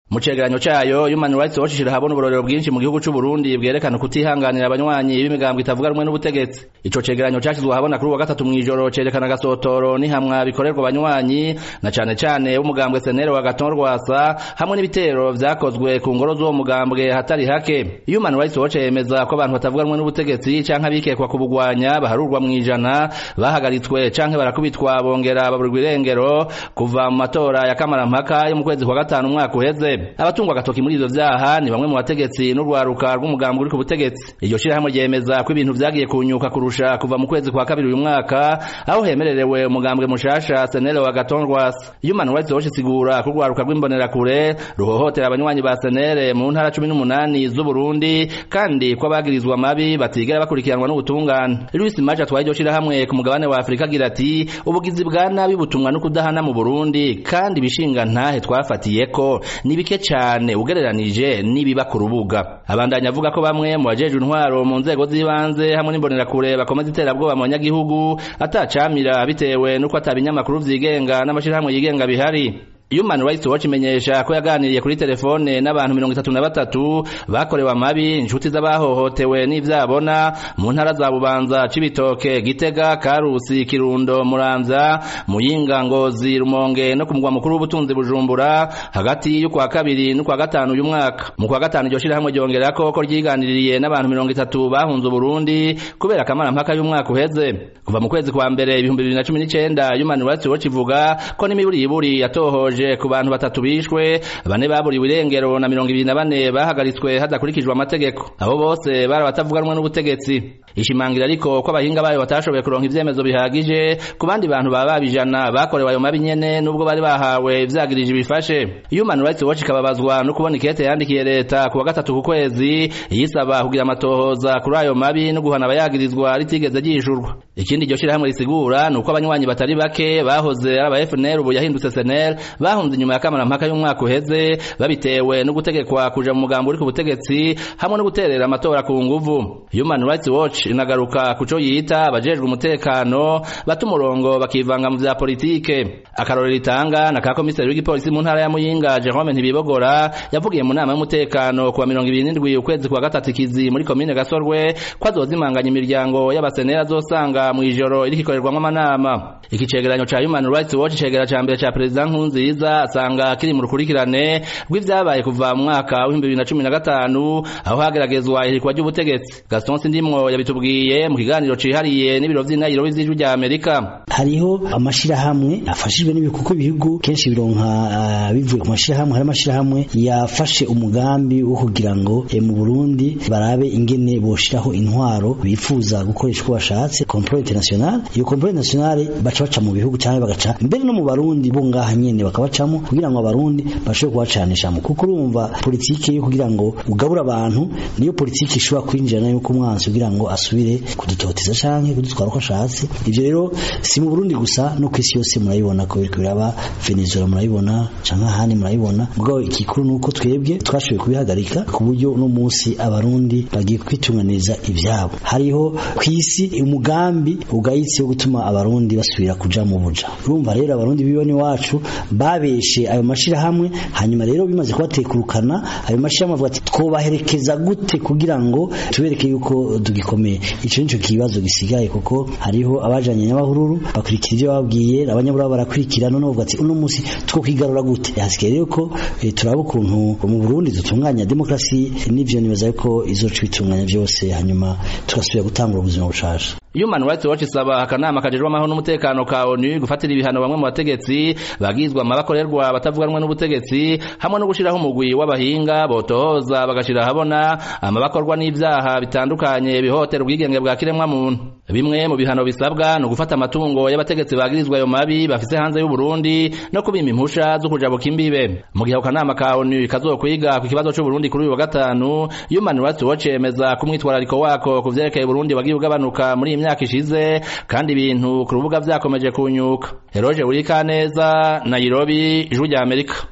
mu cegeranyo cayo Human Rights Watch ishira habona uburorero bwinshi mu gihugu c'u Burundi bwerekana kutihanganira abanywanyi b'imigambwe itavuga rumwe n'ubutegetsi ico cegeranyo cashizwe habona kuri uwa gatatu mw'ijoro cerekana agasotoro n'ihamwa bikorerwa abanywanyi na cane cane b'umugambwe senere wa Gaton Rwasa hamwe n'ibitero vyakozwe ku ngoro z'uwo mugambwe hatari hake Human Rights Watch yemeza ko abantu batavuga rumwe n'ubutegetsi canke abikekwa kubugwanya baharurwa mw'ijana bahagaritswe canke barakubitwa bongera baburirwa irengero kuva mu matora ya kamarampaka yo mu kwezi kwa gatanu umwaka uheze abatungwa agatoki muri ivyo vyaha ni bamwe mu bategetsi n'urwaruka rw'umugambi uri ku butegetsi iryo shirahamwe ryemeza ko ibintu vyagiye kunyuka kurusha kuva mu kwezi kwa kabiri uyu mwaka aho hemererewe umugambwe mushasha senere wa gaton rwasa human rights watch isigura ko urwaruka rw'imbonerakure ruhohotera abanywanyi ba senere mu ntara cumi n'umunani z'uburundi kandi ko abagirizwa mabi batigera bakurikiranwa n'ubutungane louis maje atwaye iryo shirahamwe ku mugabane wa afurika agira ati ubugizi bwa nabi butumwa no kudahana mu burundi kandi ibishinga ntahe twafatiyeko ni bike cane ugereranije n'ibiba ku rubuga abandanya avuga ko bamwe mu bajejwe intwaro mu nzego z'ibanze hamwe n'imbonerakure bakomeza iterabwoba mu banyagihugu atacamira bitewe n'uko atabinyamakuru vyigenga n'amashirahamwe yigenga bihari Human Rights Watch imenyesha ko yaganiriye kuri telefone n'abantu mirongo itatu na batatu bakorewe amabi inshuti z'abahohotewe n'ivyabona mu ntara za Bubanza Cibitoke Gitega Karusi Kirundo Muramvya Muyinga Ngozi Rumonge no ku mugwa mukuru w'ubutunzi Bujumbura hagati y'ukwa kabiri n'ukwa gatanu uyu mwaka mu kwa gatanu iryo shirahamwe ryongerako ko ryiganiririye n'abantu mirongo itatu bahunze Uburundi kubera akamara mpaka y'umwaka uheze kuva mu kwezi kwa mbere ibihumbi bibiri na cumi n'icenda Human Rights Watch ivuga ko n'imiburi iburi yatohoje ku bantu batatu bishwe bane baburiwe irengero na mirongo ibiri na bane bahagaritswe hadakurikijwe amategeko abo bose bari abatavuga rumwe n'ubutegetsi ishimangira ariko ko abahinga bayo batashoboye kuronka ivyemezo bihagije ku bandi bantu baba babijana bakorewe ayo mabi nyene nubwo bari bahawe ivyagirije bifashe Human Rights Watch ikababazwa no kubona ikete yandikiye leta ku wa gatatu ku kwezi yisaba kugira amatohoza kuri ayo mabi no guhana abayagirizwa ritigeze ryishurwa ikindi iryo shirahamwe risigura ni uko abanywanyi batari bake bahoze ari aba FNL ubu yahindutse SNL bahunze inyuma ya kamarampaka y'umwaka uheze babitewe no gutegekwa kuja mu mugambo uri ku butegetsi hamwe no guterera amatora ku nguvu Human Rights Watch inagaruka kuco yita abajejwe umutekano bata umurongo bakivanga mu vya politike akarorero itanga na ka komiseri w'igipolisi mu ntara ya Muyinga Jerome Ntibibogora yavugiye mu nama y'umutekano kuwa mirongo ibiri n'indwi ukwezi kwa gatatu ikizi muri komine Gasorwe ko azozimanganya imiryango y'abasenera azosanga mu ijoro iriko ikorerwamwo amanama iki cegeranyo ca Human Rights Watch cegera ca mbere ca Perezida Nkurunziza asanga kiri mu rukurikirane rw'ivyabaye kuva mu mwaka w'ibihumbi bibiri na cumi na gatanu aho hageragezwa ihirikwa ry'ubutegetsi Gaston Sindimwo yabitubwiye mu kiganiro cihariye n'ibiro vy'inayiro vy'ijwi rya Amerika hariho amashirahamwe afashijwe n'ibikuko bihugu kenshi bironka uh, bivuye ku mashirahamwe hari amashirahamwe yafashe umugambi wo kugira ngo e, mu Burundi barabe ingene boshiraho intwaro bifuza gukoresha uko bashatse complot international iyo complot international baca baca mu bihugu cyangwa bagaca mbere no mu Barundi bo ngaha nyene bakabacamo kugira ngo abarundi bashobore kubacanisha mu kuko urumva politike yo kugira ngo ugabura abantu niyo politike ishobora kwinjira nayo ku mwansi kugira ngo asubire kudutoteza canke kudutwara uko ashatse ivyo rero si mu Burundi gusa no kwisi yose murayibona ko biriko biraba Venezuela murayibona canke ahandi murayibona mugabo ikikuru nuko twebwe twashoboye kubihagarika ku buryo no munsi abarundi bagiye kwitunganiriza ivyabo hariho kwisi umugambi ugayitse wo gutuma abarundi basubira kuja mu buja urumva rero abarundi bibone wacu babeshe ayo mashirahamwe hanyuma rero bimaze kubatekurukana ayo mashirahamwe avuga ati twobaherekeza gute kugira ngo tubereke yuko tugikomeye ico nico kibazo gisigaye kuko hariho abajanye n'abahururu bakurikira ivyo babwiye abanyabura barakurikira none bavuga ati uno musi two kwigarura gute hasigaye rero ko e, turaba ukuntu mu Burundi dutunganya demokrasi n'ivyo nibaza yuko izoca bitunganya vyose hanyuma tugasubira gutangura ubuzima bushasha Human Rights Watch isaba akanama kajejwe amahoro n'umutekano ka ONU gufatira ibihano bamwe mu bategetsi bagizwa amabakorerwa batavuga rumwe n'ubutegetsi hamwe no gushiraho umugwi w'abahinga botohoza bagashira habona amabakorwa n'ivyaha bitandukanye bihotera ubwigenge bwa kiremwa muntu bimwe mu bihano bisabwa no gufata amatungo y'abategetsi bagirizwa ayo mabi bafise hanze y'u Burundi no kubima impusha zo kujabuka imbibe mu gihe akanama ka ONU kazokwiga ku kibazo c'u Burundi kuri uyu wa gatanu Human Rights Watch yemeza ko umwitwarariko wako ku vyerekeye Burundi wagiye ugabanuka muri imyaka ishize kandi ibintu ku rubuga vyakomeje kunyuka Eroje Urikaneza Nairobi Ijwi rya Amerika